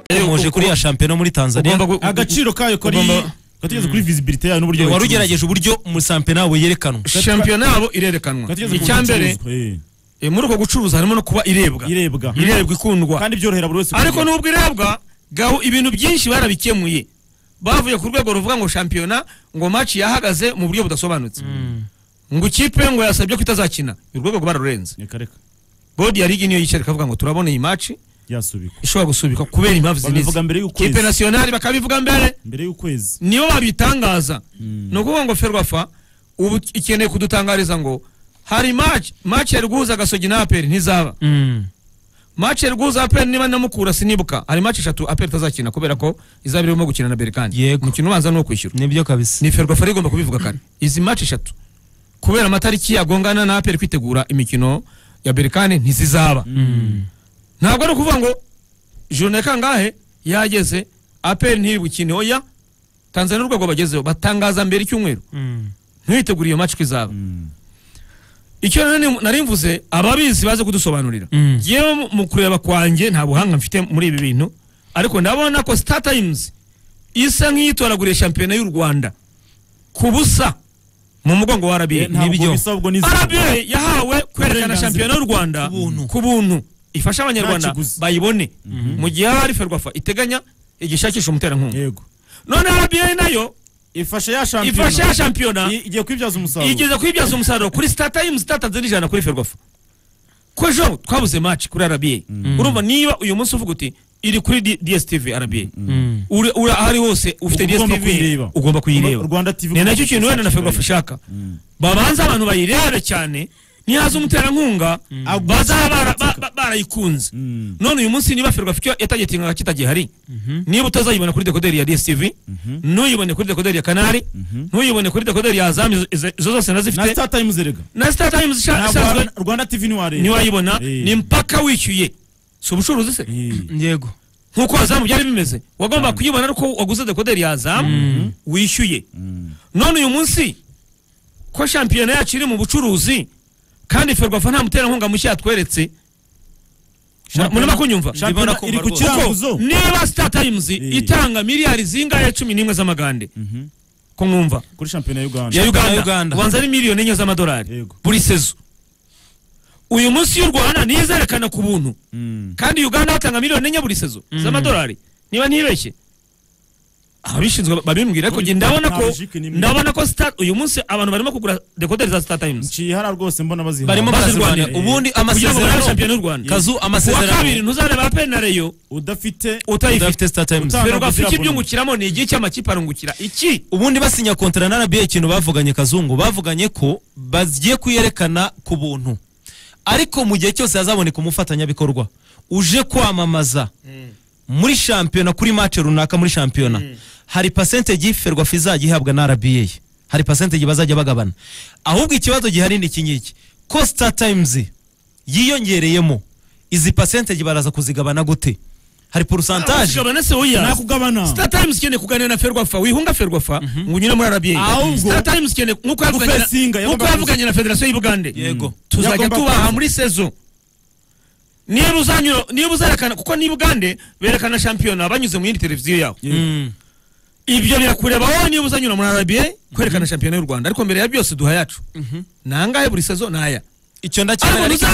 twaje kuri ya shampiyona muri tanzania ugomba gu- agaciro kayo kari Ugomba- katugeze kuri visibility yayo n'uburyo wari bayicuruza. ugerageje uburyo umusampena wawe yerekanwa shampiyona yabo irerekanwa Katugeze ku icya mbere bicuruzwa, eh. eh, muri uko gucuruza harimo no kuba irebwa irebwa irebwa ikundwa kandi byorohera buri wese ariko kugura. nubwo irebwa gaho ibintu byinshi barabikemuye bavuye ku rwego ruvuga ngo shampiyona ngo match yahagaze mu buryo budasobanutse ngo ikipe ngo yasabye ko itazakina urwo rwego bararurenze Reka, reka. bodi ya ligi niyo yicara ikavuga ngo turabona iyi match yasubikwa ishobora gusubikwa kubera impamvu Babivuga mbere zinizi y'ukwezi. kipe nasiyonari bakabivuga mbere mbere y'ukwezi nibo babitangaza ni ukuvuga ngo ferwafa ubu ikeneye kudutangariza ngo hari match match ya rwuza gasogi na aperi ntizaba Mm. match ya rwuza aperi niba namukura sinibuka hari match eshatu aperi itazakina kubera ko izaba irimo gukina na berikani Yego. umukino ubanza ni uwo kwishyura nibyo kabisa ni ferwafa igomba kubivuga kare izi match eshatu kubera amatariki yagongana na aperi kwitegura imikino ya berikani ntizizaba ntabwo ari ukuvuga ngo jone kangahe yageze aperi ntibukine oya tanzania urwego bagezeho batangaza mbere icyumweru Mm. ntiwitegure iyo match ko izaba icyo nari ni- nari mvuze ababizi baze kudusobanurira Mm. yewe mu- mu kureba kwanjye nta buhanga mfite muri ibi bintu ariko ndabona ko star times isa nk'iyitoraguriye shampiyona y'u rwanda ku busa mu mugongo wa rba Eh, ntabwo nibyo. bisa ahubwo ni izina. rba yahawe kwerekana Uburenganzira. shampiyona y'u rwanda Ku buntu. ku buntu ifasha abanyarwanda Nta kiguzi. bayibone mu gihe haba ari ferwafa iteganya igishakisha umuterankunga yego none rba nayo ifashe ya shampiyona ifasha ya shampiyona I- igiye kwibyaza umusaruro igeze kwibyaza umusaruro kuri star times itatanze n'ijana kuri ferwafa ko ejo twabuze match kuri rba urumva niba uyu munsi uvuga uti iri kuri D- dstv rba Mm. uri uri aho ari hose ufite Ugomba dstv kuyireba. ugomba kuyireba Rwanda TV ni nacyo kintu wenda na ferwafa ishaka Mm. babanza abantu bayirebe cyane nihaza umuterankunga bazaba bara- ba- ba- barayikunze Mm. none uyu munsi niba ferwafa icyo yatagitingaga kitagihari niba utazayibona kuri dekoderi ya dstv ntuyibone kuri dekoderi ya kanari ntuyibone kuri dekoderi ya azamu izo- izo izo zose na nazifite star times erega na star times isha- Ntabwo isanzwe Rwanda- rwanda tv ntiwareba ntiwayibona Eh. ni mpaka wishyuye si ubucuruzi se Eh. yego nk'uko azamu byari bimeze wagomba kuyibona ariko waguze dekoderi ya azamu wishyuye none uyu munsi ko shampiyona yacu iri mu bucuruzi kandi ferwafa nta muterankunga mushya yatweretse murimo kunyumva Shampiyona Ndimo nakumva iri ku rwose. kiranguzo kuko niba star times itanga miliyari zingahe cumi n'imwe z'amagande ko mwumva kuri shampiyona y'uganda ya Uganda, uganda, Uganda. ubanza ari miliyoni enye z'amadolari Yego. buri sezo uyu munsi y'u rwanda niyo izerekana ku buntu kandi uganda batanga miliyoni enye buri sezo z'amadolari niba ntibeshye ababishinzwe babimbwira ariko njye ndabona ko Logique ni imwe. ndabona ko star uyu munsi abantu barimo kugura dekoderi za star times nciye hara rwose mbona bazihawe. barimo Maze bazirwanira Rwanda, eh, ubundi kugira ngo barabe amasezerano shampiyona y'u rwanda kazu kuwa kabiri amasezerano ntuzareba penareyo udafite udafite utayifite Star Times Uta- ferwafa Ntabwo iki ugira ibyungukiramo ni igihe cy'amakipe arungukira iki ubundi basinya kontara na RBA ikintu bavuganye kazungu bavuganye ko bagiye kuyerekana ku buntu ariko mu gihe cyose hazaboneka umufatanyabikorwa uje kwamamaza muri shampiyona kuri match runaka muri shampiyona hari percentage yiferwa izajya ihabwa na RBA hari percentage bazajya bagabana ahubwo ikibazo gihari ni iki ngiki ko Star Times yiyongereyemo izi percentage baraza kuzigabana gute hari pourcentage Zigabana se oya nakugabana Star Times ikeneye kuganira na Ferwafa wihunga Ferwafa ngo unyure muri RBA Ahubwo- Star Times ikeneye nkuko yavuganye na- Gufesinga, nkuko yagomba yavuganye na Federation y'Ubugande Yego. tuzajya Yagomba tubaha kuza. muri sezo niba uzanyura niba uzerekana kuko ni Bugande berekana shampiyona banyuze mu yindi televiziyo yaho Mm. ibyo birakureba wowe niba uzanyura muri RBA kwerekana shampiyona y'u Rwaanda ariko mbere ya byose duha yacu nangahe buri sezo naya icyo ariko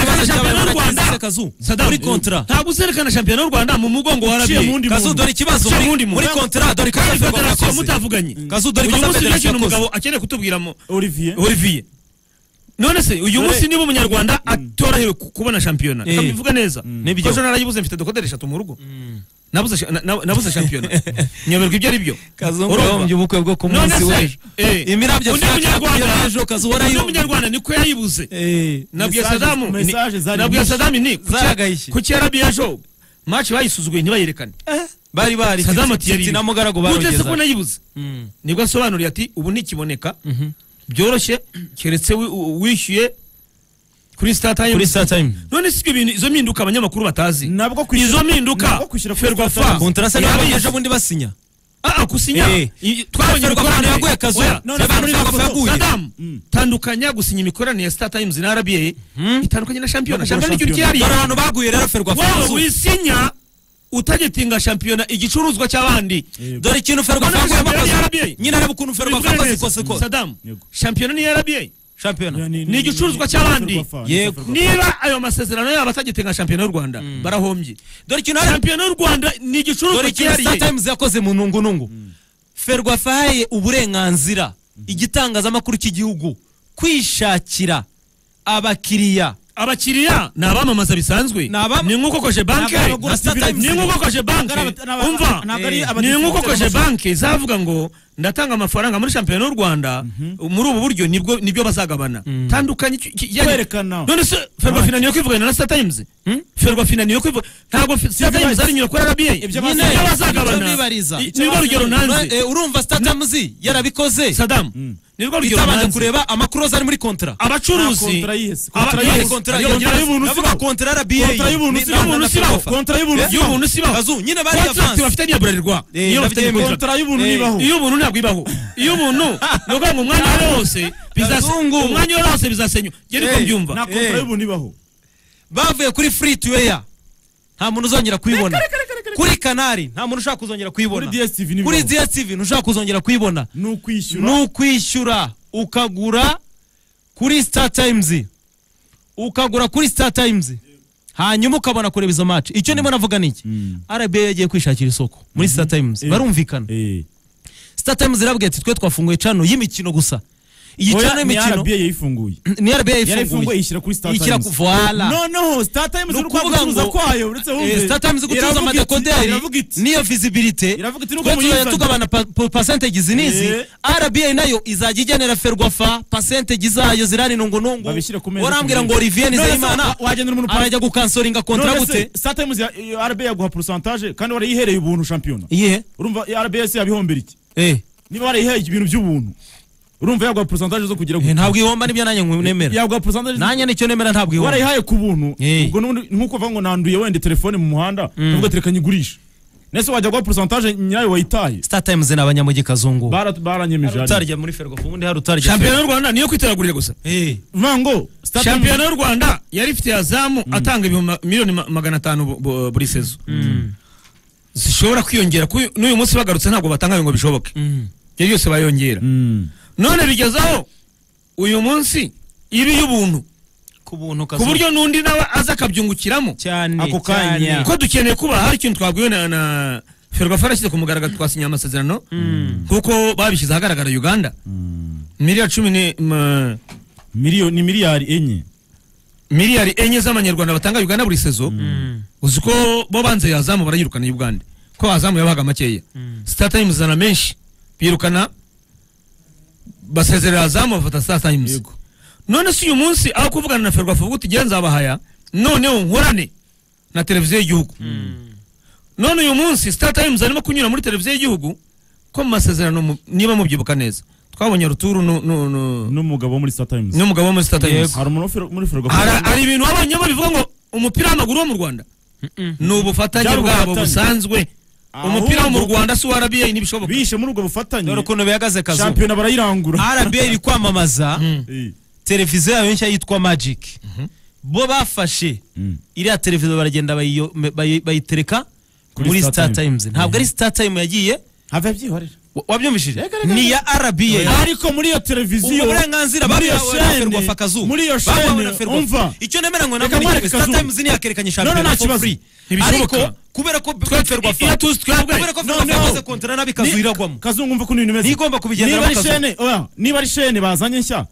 ntuzerekana shampiyona ndacyemera ariko ikibazo y'u cy'abanyarwanda Rwanda kizere kazu Saddam, muri kontra ntabwo uzerekana shampiyona y'u Rwanda mu mugongo wa Uciye mu RBA wundi kazu muntu. dore ikibazo Cya muri- wundi muntu. muri kontra dore kandi ikibazo federasiyo yakoze mutavuganye Kazu, dore uyu ikosa munsi federasiyo n'ikintu yakoze. umugabo akeneye kutubwiramo olivier olivier none se uyu munsi niba umunyarwanda atorohewe ku- kubona shampiyona Eh. reka mbivuge neza Nibyo. Ko ejo narayibuze mfite dokoderi eshatu mu rugo nabuze sha- na- na- nabuze shampiyona nyoberwa ibyo ari byo kazungu Urumva? wahombye ubukwe bwo ku none munsi se w'ejo eh, imirabyo undi fyaka munyarwanda- y'ejo kazu undi warayo munyarwanda niko yayibuze Eh, nabwiye Message- sadamu ni- message zari nabwiye nyinshi. sadamu ni ku cya- Zaragayishye. ku cyarabi ejo maci bayisuzuguye ntibayerekane bari bari sadamu ati Titi na mugaragu ugeze ko barogeza nayibuze Mm. nibwo asobanuriye ati ubu ntikiboneka byoroshye keretse wi- u- wishyuye kuri star kuri times star time none si ibyo bintu izo mpinduka abanyamakuru batazi nabwo kwishyura- izo mpinduka nabwo kwishyura kuri Star ferwafa Times. kontra se ntabwo yabizi. ejo bundi basinya Ah, ah, gusinya Eh. I- twabonye Ferwafa imikoranire. yaguye akazu. Oya, None Ferwafa yaguye Ferwafa akazu. yaguye. Saddam, tandukanya gusinya imikoranire ya star times na rba itandukanye na shampiyona No kugura shampiyona ni ikintu shampiyona. cyihariye dore abantu baguye rero ferwafa waba kazu wisinya utagitinga shampiyona igicuruzwa cy'abandi Yego. dore ikintu Mbona ferwafa shampiyona ni yabakoze RBA. nyine areba ukuntu ferwafa Bivuga neza. yakoze ko sadamu Yego. shampiyona ni rba shampiyona ni igicuruzwa cy'abandi. Yego. niba ayo masezerano yabo atagitinga shampiyona y'u rwanda barahombye dore ikintu hari shampiyona y'u rwanda ni dore igicuruzwa ikintu cyihariye startimes yakoze mu nungunungu ferwafa yahaye uburenganzira igitangazamakuru cy'igihugu kwishakira abakiriya abakiriya ni abamamaza bisanzwe Ni abam- ni nk'uko koje banke Ni abagura Startimes. ni nk'uko koje banke Ntabwo ari aba- umva ntabwo ari Eh. aba- ni nk'uko koje banke zavuga ngo ndatanga amafaranga muri shampiyona y'u rwanda muri ubu buryo nibwo nibyo bazagabana tandukanye iki- iki- yani- Kwerekana. none se ferwafina niyo kwivugana na startimes ferwafina niyo kwivugana ntabwo fi- startimes ari nyura kuri rba ibyo Nyine bazagabana. bazagabana Ibyo bibariza. I- nibwo rugero nanze Eh, urumva startimes yarabikoze sadamu nibwo rugero itabanje nanze kureba amakroza ari muri kontra Nta abacuruzi kontra yihese. aba- Kontra Iyo yes, yihese. kontra iyo yongera- kontra y'ubuntu ndavuga sibo. kontra RBA. Kontra y'ubuntu Ni- sibo. na- na- Y'ubuntu na- sibo. Ferwafa. Kontra y'ubuntu Eh, sibo. y'ubuntu sibaho Kazu, nyine bari contract avance. bafitanye ya burarirwa Eh, niyo bafitanye ndabyemera. contract. Kontra y'ubuntu Eh, ibaho. iy'ubuntu ntabwo ibaho iy'ubuntu ni ukuvuga ngo umwanya wose Kazungu. bizase- umwanya wose bizasenywa njye niko Eh, mbyumva nta kontra Eh. y'ubuntu ibaho bavuye kuri free to air nta muntu uzongera kuyibona kuri kanari nta muntu ushaka kuzongera kuyibona Kuri DSTV ni kuri bibaho. dstv ntushaka kuzongera kuyibona ni ukwishyura ni ukwishyura ukagura kuri star times ukagura kuri star times hanyuma ukabona kureba izo match icyo ndimo navuga ni iki rba yagiye kwishakira isoko muri star times barumvikana Eh. star times irabwira ati twe twafunguye cano y'imikino gusa iyi Oya, cano ni y'imikino RBA yayifunguye ni rba yarayifunguye yayifunguye ishyira kuri Star Ishyira Times. ku- voilà. noneho star times ni uri kwa ukuvuga gucuruza ngo kwayo uretse wumve Eh, startimes gucuruza iravuga iti- amadekoderi iravuga iti niyo visibility Iravuga iti, nuko twe tuzajya muyizanye. tugabana pa- pa- percentage zinizi Eh. RBA nayo izajya igenera ferwafa percentage zayo zirani nungunungu Babishyire ku meza warambwira ku ngo meza. Olivier None se Nizeyimana wa- wagenera umuntu pa- arajya gukansoringa kontra none se gute star times ya- iyo rba yaguha porosantaje kandi warayihereye ubuntu shampiyona iyihe urumva iyo rba yose yabihombera iki eh niba warayiheye ibintu by'ubuntu urumva yaguha porosantaje zo kugira eh, gute ntabwo ihomba nibyo nanjye nemera yaguha porosantaje nanjye nicyo nemera ntabwo ihomba warayihaye ku buntu Eh. ubwo n'ubundi nk'uko bavuga ngo nanduye wenda telefone mu muhanda uvuga ati reka nyigurishe nese wajya guha porosantaje nyirayo wayitaye star times ni abanyamujyi kazungu Bara- baranyemeje hariya. utarya muri ferwafa ubundi hari utarya shampiyona y'u rwanda niyo kwitoragurira gusa eh Vuga ngo Star Times- shampiyona y'u rwanda yari ifite yazamu atanga ibihumbi miliyoni ma- magana atanu bu- bu- buri sezo zishobora kwiyongera kuyu- n'uyu munsi bagarutse ntabwo batangaye ngo bishoboke Mm. ibyo byose bayongera Mm. none bigezaho uyu munsi ibi y'ubuntu ku buntu ku kazungu buryo n'undi nawe aza akabyungukiramo cyane Ako kanya. cyane. ko dukeneye kuba hari ikintu twabwiwe na, na ferwafa yarashyize ku mugaragaro twasinye amasezerano kuko babishyize ahagaragara uganda miliyari cumi ni ma- miliyoni ni miliyari enye miliyari enye z'amanyarwanda batanga uganda buri sezo uzi ko bo banze yazamu barayirukana uganda ko yazamu yabahaga makeya star times zana menshi birukana basezerera yazamu bafata star times Yego. none se uyu munsi aho kuvugana na ferwafa uti igihe nzabahaya noneho nkorane na televiziyo y'igihugu none uyu munsi star times arimo kunyura muri televiziyo y'igihugu ko mu masezerano mu- niba mubyibuka neza twabonye ruturu nu- nu- nu- n'umugabo wo muri star times n'umugabo wo muri star times hari umuntu wo fer- muri ferwafa Hari- hari ibintu wabonyemo bivuga ngo umupira w'amaguru wo mu rwanda ni ubufatanye Byari bwabo ubufatanye. busanzwe Ahubwo- umupira wo mu rwanda si uwa rba ntibishoboka bishe muri ubwo bufatanye dore ukuntu bihagaze kazungu shampiyona barayirangura rba iri kwamamaza Eh. televiziyo yabo nshya yitwa magic bo bafashe Mm. iriya televiziyo baragenda bayiyo- bayi- bayitereka Kuri muri Star star Times. times ntabwo ari star time yagiye have yabyihorera wa- wabyumvishije Reka, reka, ni ya rba ariko muri iyo televiziyo ubwo burenganzira muri iyo babuhawe na chaîne- ferwafa kazu muri iyo babuhawe na chaîne, Ferwafa. umva. icyo nemera ngo nabwo Reka ni mwereke igihe star Kazu. times ntiyakerekanye No, no, shampiyona nta for kibazo. free Ntibishoboka. ariko kubera ko Twe- ferwafa iyo tuzi twebwe. kubera ko ferwafa Noneho. yakoze kontara nabi kazu Ni- iragwamo kazungu umva ukuntu ibintu bimeze Ntigomba kubigenderamo niba ari Kazu. shene oya, niba ari shene bazanye nshya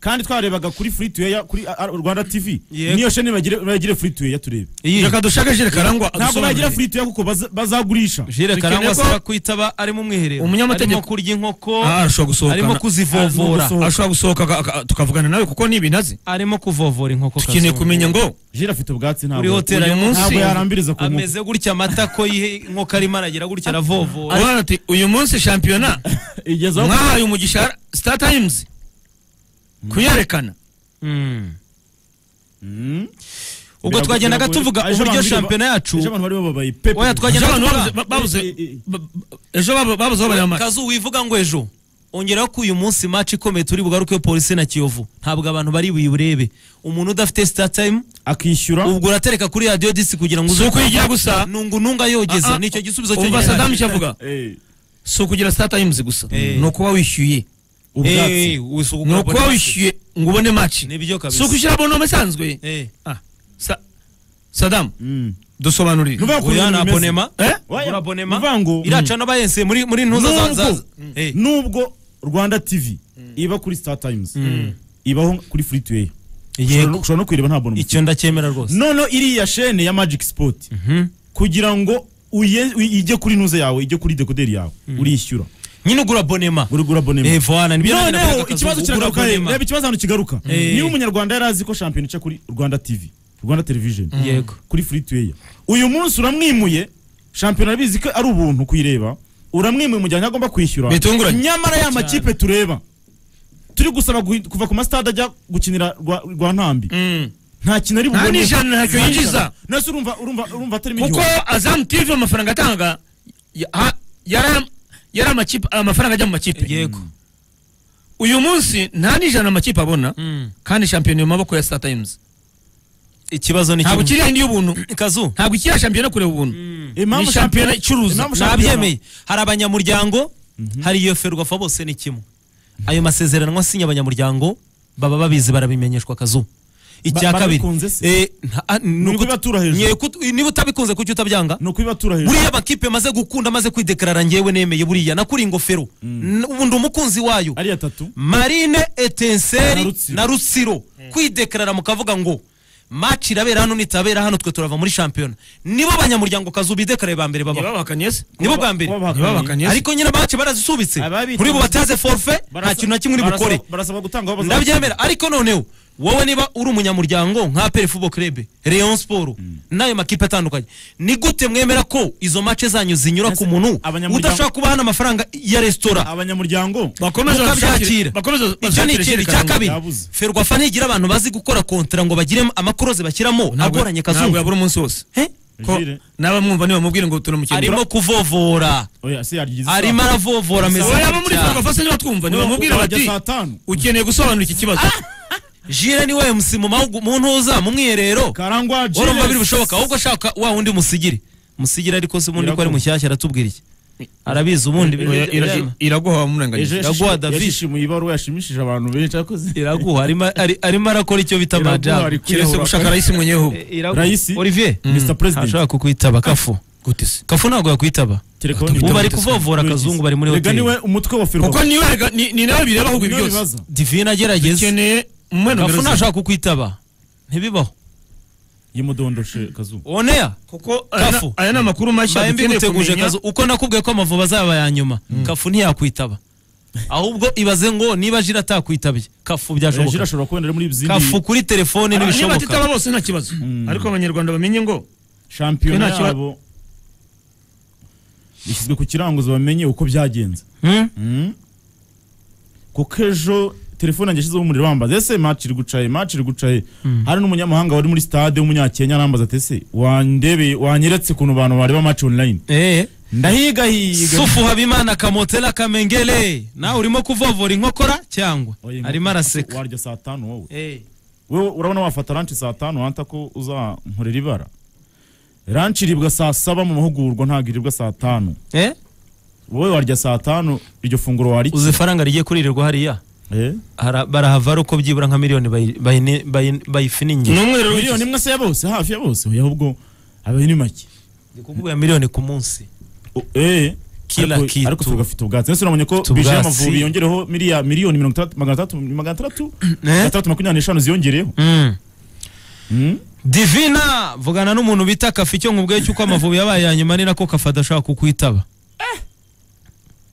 kandi twarebaga kuri free to air kuri uh, uh, rwanda tv Yego. niyo shene bagire bagire free to air turebe Iyi. reka dushake jire karangwa ntabwo adusobanurire. bagira free to air kuko baza- bazagurisha jire Dukeneye karangwa ko- asaba kwitaba arimo umwiherero Umunyamategeko- arimo kurya inkoko Ah, arashobora gusohoka arimo na- kuzivovora gusohoka. ashobora gusohoka aga- aga- tukavugana nawe kuko ni ibintu azi arimo kuvovora inkoko dukeneye kazungu. kumenya ngo jira afite ubwatsi Kuri ntabwo hoteli uyu arimo munsi- ntabwo yarambiriza ku nkoko ameze gutya amata ko yihe inkoko arimo aragira gutya aravovora Uwana ati uyu munsi shampiyona igezaho mwahaye umugisha star times kuyerekana Mm. Mm. ubwo twagendaga tuvuga Ejo uburyo abantu bari- shampiyona yacu ejo abantu bari babaye pepe Oya, ejo twagenda- abantu babuze- babuze ejo babo- babuze aho bareba match kazu wivuga ngo ejo ongeraho ko uyu munsi match ikomeye turi bugaruke yo polisi na kiyovu ntabwo abantu bari buyiburebe umuntu udafite star time akishyura ubwo uratereka kuri radiyo disi kugira ngo si ukuyigira gusa nungu nunga yogeza Ah, ah. nicyo gisubizo umva cyonyine. sadamu icyo avuga Eh, si ukugira star times gusa Eh. ni ukuba wishyuye Eh, ubwatsi eh, usu- ni ukuba ubona- wishyuye ngo ubone match Nibyo kabisa. si ukwishyura abonoma isanzwe Eh. Ah, Sa- sadamu Mm. dusobanurire Nuvuga ko Oya, ibintu ni bimeze. abonema. Eh? Oya, Ugura abonema. nuvuga ngo- iraca n'abayense muri muri ntuza za- za Nubwo- Eh. nubwo rwanda tv iba kuri star times ibaho kuri free to air Yego. Ushobora no- ushobora no kuyireba nta bonus icyo ndacyemera rwose noneho iriya shene ya magic sport kugira ngo uye- uyi- ijye kuri ntuze yawe ijye kuri dekoderi yawe urishyura nyine ugura abonema urigura abonema Eh, voila, nibyo nanjye noneho navugaga ikibazo Kazungu, ugura kiragaruka abonema. reba ikibazo ahantu kigaruka Eh. niba umunyarwanda yari azi ko shampiyona ica kuri rwanda tv rwanda television Yego. kuri free to air uyu munsi uramwimuye shampiyona arabizi ko ari ubuntu kuyireba uramwimuye mu gihe agomba kwishyura Bitunguranye. nyamara ya makipe tureba turi gusaba guhi- kuva ku masitade ajya gukinira rwa rwa ntambi nta kintu ari bubone nta n'ijana ntacyo yinjiza nase urumva urumva urumva atari kuko miliyoni azamu tv amafaranga atanga ya- ha- yari yari amakipe amafaranga ajya mu makipe yego uyu munsi nta n'ijana amakipe abona Mm. kandi shampiyona iri mu maboko ya star times ikibazo ni ntabwo kimwe kiriya indi y'ubuntu kazu ntabwo ikiriya shampiyona kureba ubuntu Impamvu ni shampiyona icuruza impamvu shampiyona- nabyemeye hari abanyamuryango hari iyo ferwafa bose ni kimwe ayo masezerano asinya abanyamuryango baba babizi barabimenyeshwa kazu icya Ba- kabiri barabikunze se? Eh, nta- ah, niba uta- ukubibatura hejuru. Nye- kut- niba utabikunze kuki utabyanga ni ukubibatura hejuru buriya amakipe maze gukunda maze kwidekarara ngewe nemeye buriya nakuriye ingofero N- ubu ndi umukunzi wayo ari atatu marine Na etenseri Rutsiro. na rusiro kwidekarara mukavuga ngo maci irabera hano nitabera hano twe turava muri shampiyona nibo abanyamuryango kazu bidekarare ba mbere baba ntibabahakanye se nibo bwa mbere Kuba bahakanye. ntibabahakanye se ariko nyine maci barazisubitse Ababita- muri bo bataze forfe nta Barasa- kintu na kimwe uri barasaba- bukore barasaba gutanga aho bazajya. ndabyemera ariko noneho wowe niba uri umunyamuryango nka peri fubo krebe leon siporo n'ayo makipe atandukanye ni gute mwemera ko izo mace zanyu zinyura ku muntu abanyamuryango- udashobora kuba hana amafaranga ya resitora abanyamuryango bakomeze mukabyakira babyakire bakomeze icyo ni babyakire ikindi cya ishyiraniro. kabiri yabuze. ferwafa ntigira abantu bazi gukora kontara ngo bagire amakoroze bashyiramo Ntabwo- agoranye ntabwo kazungu yabura umunsi wose Eh? ko Jire. n'abamwumva ntibamubwire ngo turamukingura arimo kuvovora oya se yaryize isaha. arimo aravovora ameze wowe abo muri nk'icyaha. ferwafa se nibatwumva ntibamubwire Urajya bati saa tanu ukeneye gusobanura iki kibazo jire ni we msi mu mahugu- mu ntuza mu mwiherero karangwa Jire. urumva biri bushoboka ahubwo shaka wa wundi musigire musigire ariko se ubundi ko ari Iraguha. mushyashya aratubwira iki arabizi ubundi Oya, iragu- iraguha ejo wamurenganyije Iraguha yashishi- David. yashishimuye ibaruwa yashimishije abantu benshi akoze iraguha arimo ari- arimo arakora icyo bita Iraguha, amajyana ari kwihura. kiretse gushaka arahise mwenyeho Raisi. olivier Mr. President. ashobora kukwitaba kafu gute se kafu ntabwo yakwitaba Telefone ubu Ubu bari ari kuvovora akazungu bari muri Erega niwe hoteli umutwe wa kuko ferwafa niwe rega- ni- ni nawe bireba ahubwo ibi niwe byose bibaza divine agerageza ukeneye umwenda kafu ntashobora kukwitaba ntibibaho yimudondoshe kazuba oneya kuko Kafu. aya ni amakuru mashya mbaye dukeneye mbiguteguje kumenya kazu uko nakubwiye ko amavuba azaba ya nyuma kafu ntiyakwitaba ahubwo ibaze ngo niba jira atakwitabye kafu jira byashoboka ashobora kubonera muri izindi kafu kuri telefone Ah, niba ntibishoboka atitaba bose nta kibazo ariko abanyarwanda bamenye ngo shampiyona Nta kiba- yabo ishyizwe ku kiranguzo bamenye uko byagenze Hmm? Mm. kuko ejo telefone yanjye yashyizeho umuriro bambaza ese match iri gucaye match iri gucaye hari n'umunyamahanga wari muri stade w'umunyakenya arambaza ati ese wandebeye wanyeretse ukuntu abantu bareba match online Eh. ndahigahiga sufu habimana kamotela kamengere nawe urimo kuvovora inkokora cyangwa arimo araseka warya saa tanu wowe Eh. wewe urabona wafata ranch saa tanu wanta ko uzankorera ibara ranch iribwa saa saba mu mahugurwa ntabwo iribwa saa tanu Eh? wowe warya saa tanu iryo funguro warya uzi ifaranga rigiye kuririrwa hariya Eh? Hara- barahava ari uko byibura nka miliyoni bayi- bayine- bayi- ni bayifiningira umwiherero w'iki- miliyoni imwe se ya bose hafi ya bose oya ahubwo abaye ni make ndi kuvuga miliyoni ku munsi O- eh Kila ariko- kitu. ariko tugafite ubwatsi ese uramenye ko Tugafite bije ubwatsi. y'amavubi yongereho miliya miliyoni mirongo itandatu magana atandatu magana atandatu magana atandatu makumyabiri n'eshanu ziyongereho Mm. Mm. divina vugana n'umuntu bita kafi icyo nkubwiye cy'uko amavubi yabaye ya nyuma ni nako kafi adashobora kukwitaba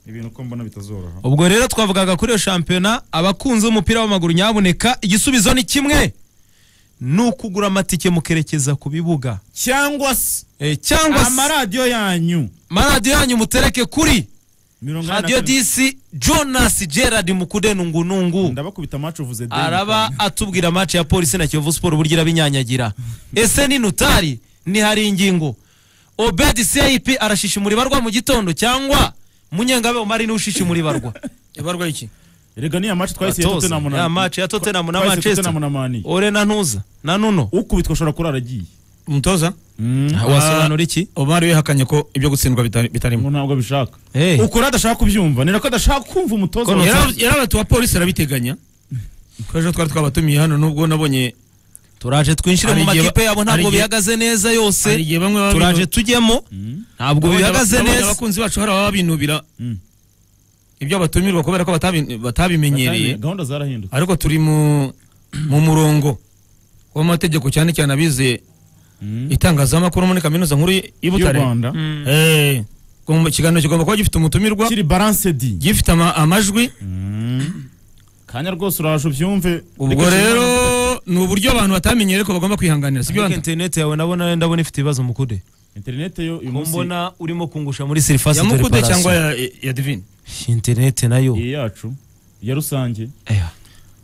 ibintu ko mbona bitazoroha ubwo rero twavugaga kuri iyo shampiyona abakunzi b'umupira w'amaguru nyaboneka igisubizo ni kimwe ni ukugura amatike mukerekeza ku bibuga cyangwa se Eh, cyangwa se amaradiyo yanyu maradiyo yanyu mutereke kuri mirongo inani na radiyo karindwi. disi jonas gerard mukudenungunungu ndabakubita maci uvuze deni. araba atubwira match ya polisi na kiyovu siporo uburyo irabinyanyagira ese ni nutari ntihari ingingo obedi cip arashishimura ibarwa mu gitondo cyangwa munyengabe umari niwe ushishimura ibarwa yabarwaye iki erega niya match twahise ya Atoza. Tottenham na Ya match ya Tottenham na twahise Manchester. Tottenham na Mani ore na ntuza na nuno ukubitwa ashobora kurara agiye umutoza Mm. wasobanura iki omar wihakanye ko ibyo gutsindwa bitari- bitarimo ngo ntabwo abishaka Eh. ukora adashaka kubyumva ni nako adashaka kumva umutoza Kono- wa- Yara- yarabatu wa polisi arabiteganya ko ejo twari twabatumiye hano nubwo nabonye turaje twinjire Hari mu igihe- makipe yabo hari ntabwo igihe- bihagaze neza hari yose igihe bamwe baba turaje binu- tujyemo ntabwo nabonye bihagaze aba- nabonye neza abakunzi bacu hari ababa binubira Mm. ibyo batumirwa kubera ko batabi- Batanye, batabimenyereye gahunda zarahindutse ariko turi mu mu murongo w'amategeko cyane cyane abize itangazamakuru muri kaminuza nkuru y'i y'u Butare Rwanda Eh, igomba- ikiganiro kigomba kuba gifite umutumirwa kiri balanced gifite ama- amajwi kanya rwose uraje ubyumve ubwo rero ni uburyo abantu batamenye ariko bagomba kwihanganira sibyo ariko Wanda? interineti yawe nabona ndabona ifite ibibazo mukude internet yo uyu munsi kumbona urimo kungusha muri serivasi ya mukude cyangwa ya, ya divine interineti nayo iyi yacu ya rusange Eya.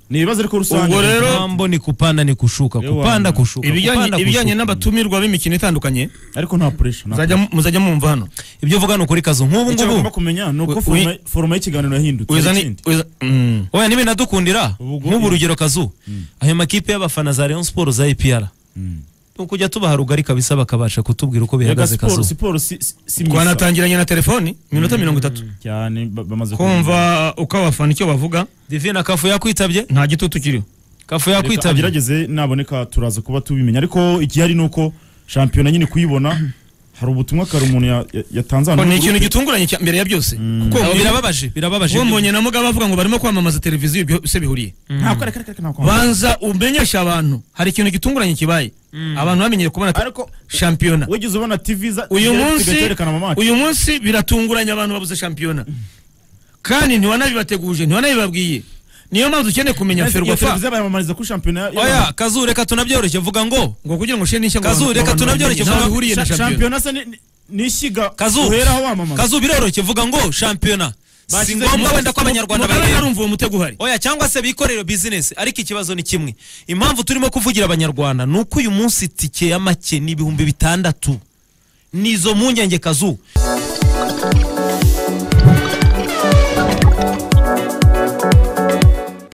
ni ibibazo ariko rusange Ubwo rero- mambo ni kupanda ni kushuka Ewana. kupanda kushuka kupanda ibijyanye ibijyanye kushuka. n'abatumirwa b'imikino itandukanye ariko nta pressure nta- muzajya mu- muzajya mwumva hano ibyo uvuga ni ukuri kazu nk'ubu icyo ngubu bagomba kumenya ni uko Wi- foroma- foroma y'kiganiro yahindutse wizani ikindi. wiza- mm. oya ntibinadukundira Ubwo- nk'ubu urugero kazu ayo makipe y'abafana za Rayon Sport za APR Mm. ni ukujya tubaha rugari kabisa bakabasha kutubwira uko Erega bihagaze siporo kazu siporo si si- si misa twanatangiranye na telefoni iminota mirongo itatu cyane ba- bamaze kumva uko abafana icyo bavuga divina kafu yakwitabye nta gitutu kiriho kafu Reka yakwitabye agerageze naboneka turaza kuba tubimenya ariko igihari ni uko shampiyona nyine kuyibona hari ubutumwa kare umuntu ya- ya- Ko yatanze ni ahantu mu ikintu groupe. gitunguranye cya- mbere ya byose kuko Abo mbere- birababaje birababaje uwo mbonye na mugabo bavuga ngo barimo kwamamaza televiziyo ibyo se bihuriye ntabwo reka reka reka ntabwo banza umenyesha abantu hari ikintu gitunguranye kibaye abantu bamenyeye kubona te- ariko shampiyona wigeze ubona tv za uyu igihari munsi kigaterekana mu maso uyu munsi biratunguranye abantu babuze shampiyona kandi ntiwanabibateguje ntiwanabibabwiye niyo mpamvu ukeneye kumenya ferwafa televiziyo bayamamariza kuri shampiyona ya- oya kazu reka tunabyoroshye vuga ngo ngo kugira ngo ushyire n'ishya ngo Kazu, abantu- reka abantu tunabyoroshye, bamenye. Ntaho vuga- bihuriye na Sha- shampiyona shampiyona se ni- ni- ni ishyiga kazu uheraho wamamaza kazu biroroshye vuga ngo shampiyona si Bashyize- ngombwa wenda ko abanyarwanda Mugabane bayireba arumva uwo mutego uhari oya cyangwa se bikorere bizinesi ariko ikibazo ni kimwe impamvu turimo kuvugira abanyarwanda ni uko uyu munsi itike ya make ni ibihumbi bitandatu ni izo mpungenge kazu